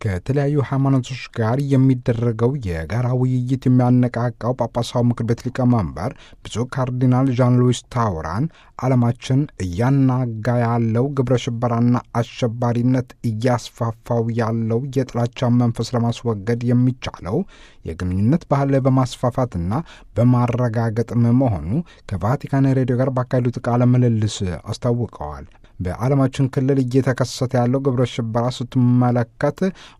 ከተለያዩ ሃይማኖቶች ጋር የሚደረገው የጋራ ውይይት የሚያነቃቃው ጳጳሳዊ ምክር ቤት ሊቀመንበር ብፁዕ ካርዲናል ዣን ሉዊስ ታውራን ዓለማችን እያናጋ ያለው ግብረ ሽበራና አሸባሪነት እያስፋፋው ያለው የጥላቻ መንፈስ ለማስወገድ የሚቻለው የግንኙነት ባህል በማስፋፋትና በማረጋገጥም መሆኑ ከቫቲካን ሬዲዮ ጋር ባካሄዱት ቃለ ምልልስ አስታውቀዋል። በዓለማችን ክልል እየተከሰተ ያለው ግብረ ሽበራ ስትመለከት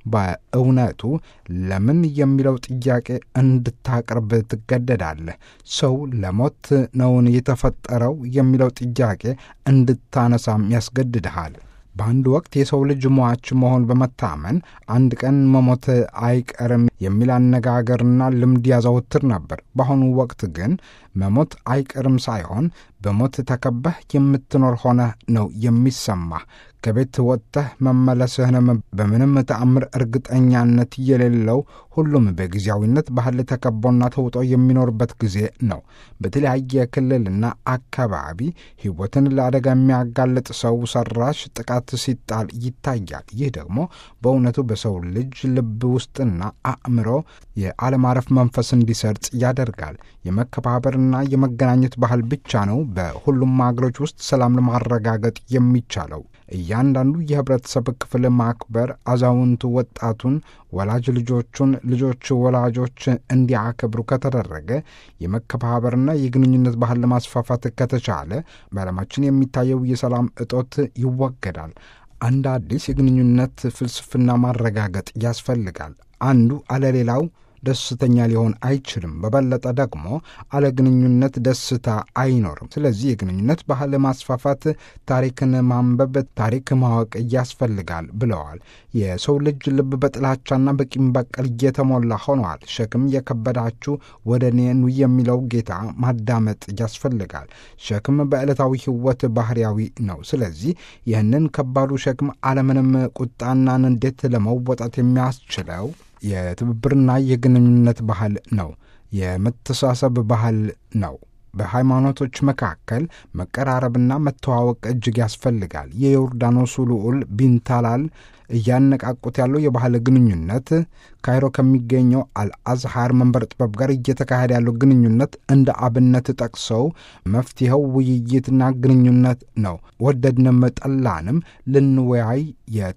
በእውነቱ ለምን የሚለው ጥያቄ እንድታቀርብ ትገደዳለህ። ሰው ለሞት ነውን የተፈጠረው የሚለው ጥያቄ እንድታነሳም ያስገድድሃል። በአንድ ወቅት የሰው ልጅ ሟች መሆን በመታመን አንድ ቀን መሞት አይቀርም የሚል አነጋገርና ልምድ ያዘወትር ነበር። በአሁኑ ወቅት ግን መሞት አይቀርም ሳይሆን በሞት ተከበህ የምትኖር ሆነህ ነው የሚሰማህ። ከቤት ወጥተህ መመለስህንም በምንም ተአምር እርግጠኛነት የሌለው ሁሉም በጊዜያዊነት ባህል ተከቦና ተውጦ የሚኖርበት ጊዜ ነው። በተለያየ ክልልና አካባቢ ሕይወትን ለአደጋ የሚያጋልጥ ሰው ሰራሽ ጥቃት ሲጣል ይታያል። ይህ ደግሞ በእውነቱ በሰው ልጅ ልብ ውስጥና አእምሮ የአለማረፍ መንፈስ እንዲሰርጽ ያደርጋል። የመከባበርና የመገናኘት ባህል ብቻ ነው በሁሉም አገሮች ውስጥ ሰላም ለማረጋገጥ የሚቻለው። እያንዳንዱ የህብረተሰብ ክፍል ማክበር፣ አዛውንቱ ወጣቱን፣ ወላጅ ልጆቹን፣ ልጆች ወላጆች እንዲያከብሩ ከተደረገ የመከባበርና የግንኙነት ባህል ለማስፋፋት ከተቻለ በዓለማችን የሚታየው የሰላም እጦት ይወገዳል። አንድ አዲስ የግንኙነት ፍልስፍና ማረጋገጥ ያስፈልጋል። አንዱ አለሌላው ደስተኛ ሊሆን አይችልም። በበለጠ ደግሞ አለ ግንኙነት ደስታ አይኖርም። ስለዚህ የግንኙነት ባህል ማስፋፋት፣ ታሪክን ማንበብ፣ ታሪክ ማወቅ ያስፈልጋል ብለዋል። የሰው ልጅ ልብ በጥላቻና በቂም በቀል እየተሞላ ሆነዋል። ሸክም የከበዳችሁ ወደ እኔ ኑ የሚለው ጌታ ማዳመጥ ያስፈልጋል። ሸክም በዕለታዊ ሕይወት ባህርያዊ ነው። ስለዚህ ይህንን ከባዱ ሸክም አለምንም ቁጣና ንዴት ለመወጣት የሚያስችለው የትብብርና የግንኙነት ባህል ነው። የመተሳሰብ ባህል ነው። በሃይማኖቶች መካከል መቀራረብና መተዋወቅ እጅግ ያስፈልጋል። የዮርዳኖሱ ልዑል ቢንታላል እያነቃቁት ያለው የባህል ግንኙነት ካይሮ ከሚገኘው አልአዝሃር መንበር ጥበብ ጋር እየተካሄደ ያለው ግንኙነት እንደ አብነት ጠቅሰው መፍትሄው ውይይትና ግንኙነት ነው። ወደድንም ጠላንም ልንወያይ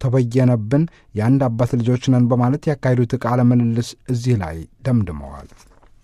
የተበየነብን የአንድ አባት ልጆች ነን በማለት ያካሄዱት ቃለ ምልልስ እዚህ ላይ ደምድመዋል።